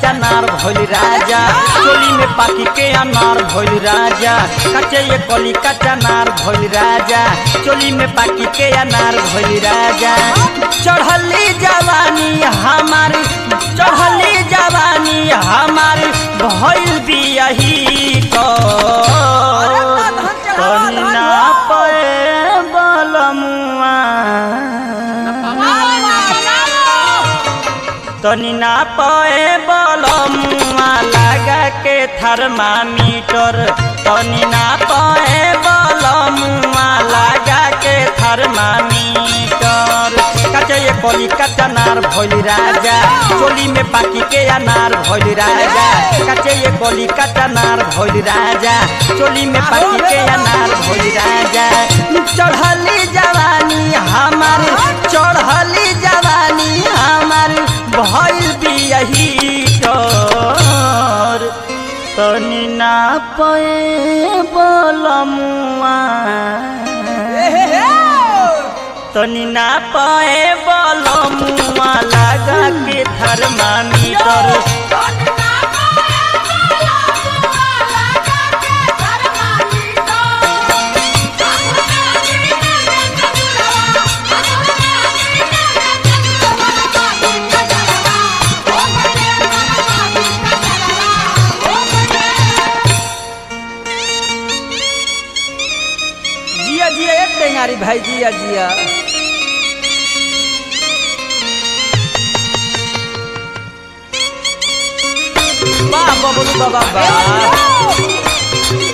नार भइल राजा चोली में पाकी के अनार भइल राजा कच्चे ये कली कच्चा नार भइल राजा चोली में पाकी के अनार भइल राजा चढ़ली जवानी हमारी चढ़ली जवानी हमारी भइल बियही को कन्ना पे बलमुआ तनी ना पे बलमुआ लगा के थर्मामीटर तनी ना पे बलमुआ लगा के थर्मामीटर कच्चे ये कली कच्चा नार भइल राजा चोली में पाकी के अनार भइल राजा कच्चे ये कली कच्चा नार भइल राजा चोली में पाकी के अनार भइल राजा चढ़ली जवानी हमारी चढ़ली जवानी हमारी भइल बियही कर तनी ना पे बलमुआ तनी ना पे बलमुआ लगा के थर्मामीटर जिया जिया एक टेंगारी भाई जिया जिया वाह बबलू बाबा वाह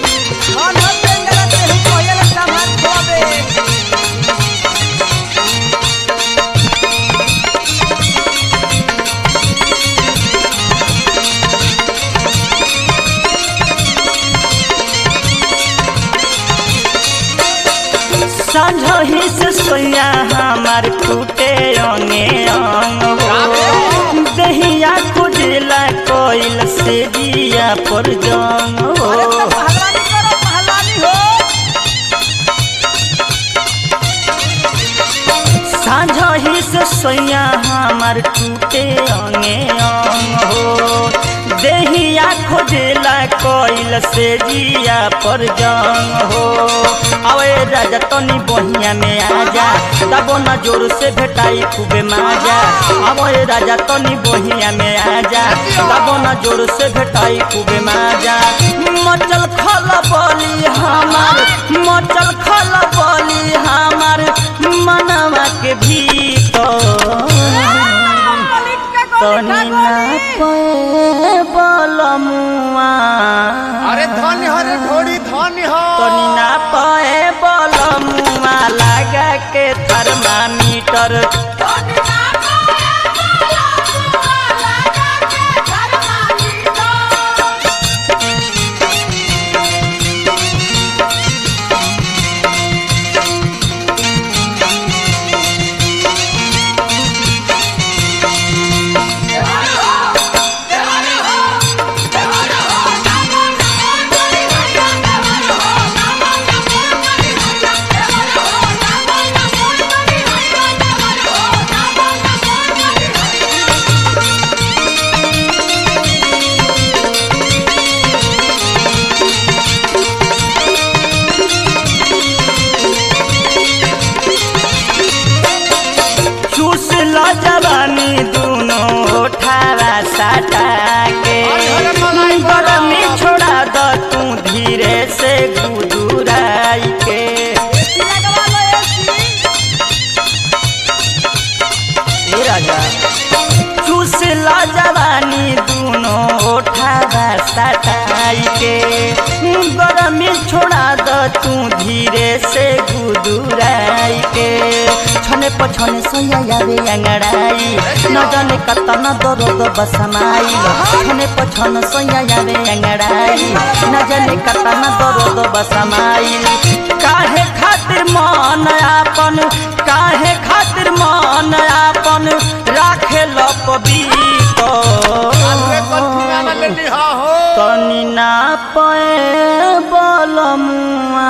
साझही से सोया हमार टूटे अंगे अंग हो दहिया खुजला कोइल से दिया पर जंग हो साझही से सोया हमार टूटे अंगे अंग हो देहिया खोजला कोइल से जिया पर जंग हो अवे राजा तनी बहिया में आजा तबो न जोर से भेटाई खूबे माजा अवे राजा तनी बहिया में आजा तबो न जोर से भेटाई खूबे माजा मचल खल बोली हमार मचल खल बोली हमार मनवा के भीतर तनी ना पे बलमुआ अरे धन्य हो रे ढोड़ी धन्य हो तनी ना पे बलमुआ लगा के थर्मामीटर चूस लो जवानी दोनों ठारा साटा के गरमी छोड़ा द तू धीरे से गुदुराई के ए राजा चूस लो जवानी दोनों ठारा सटाई के गरमी छोड़ा द तू धीरे से गुदुराई के छने पछने सोया यावे अंगड़ाई न जाने कतना दर्द बसमाई छने पछन सोया यावे अंगड़ाई न जाने कतना दर्द बसमाई काहे खातिर मन आपन काहे खातिर मन आपन राखे लपबीतो तनी ना पे बलमुआ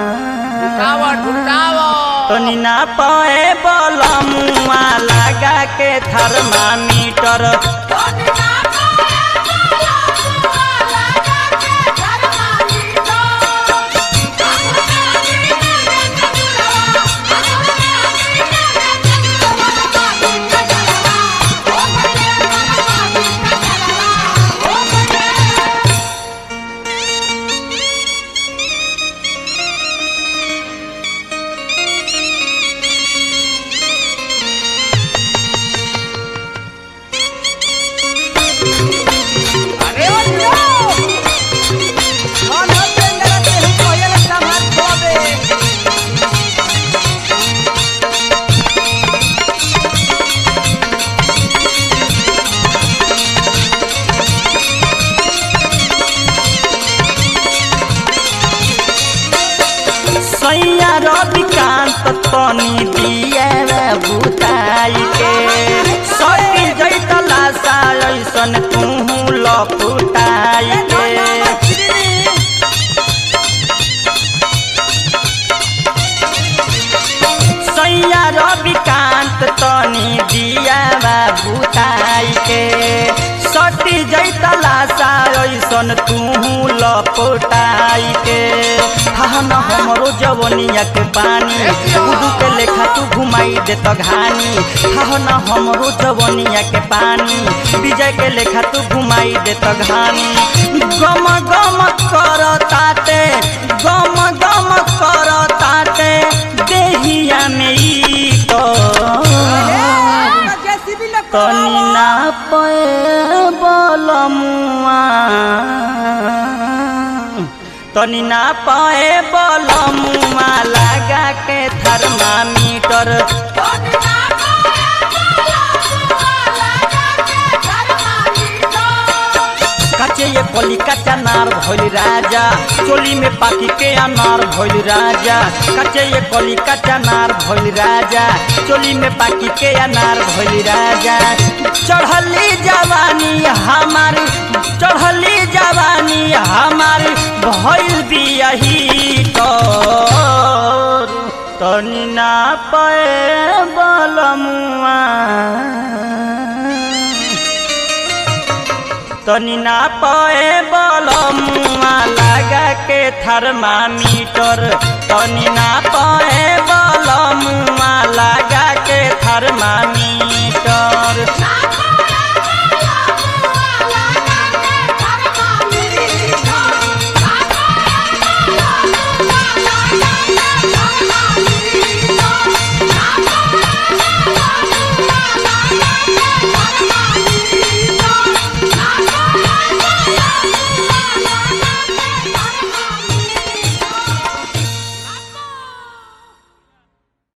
तनी ना पे बलमुआ लगा के थर्मामीटर तनी दिया बुताई के सटी जैतला सा ऐसन तू लपुटाई के सैया रविकांत तनी दिया बुताई के सटी जैतला सा ऐसन तू लपोटाई के हन हमरो जवनिया के पानी गुडू के लेखा तू घुमाई दे तो घानी हन हमरो जवनिया के पानी विजय के लेखा तू घुमाई दे तो घानी गम गम कर ताते गम गम कर ताते देहिया में ई तो जेसीबी लोग तनी ना पे बलमुआ तनी ना पाए बलमुआ लगा के थर्मामीटर कचे ये कली कच्चा नार भइल राजा चोली में पाकी के अनार भइल राजा कचे ये कली कच्चा नार भइल राजा चोली में पाकी के अनार भइल राजा चढ़ली जवानी हमारी चढ़ली जवानी हमारी भइल बियही तोर तनी ना पे बलमुआ तनी ना पाए बलमुआ लगा के थर्मामीटर तनी ना पाए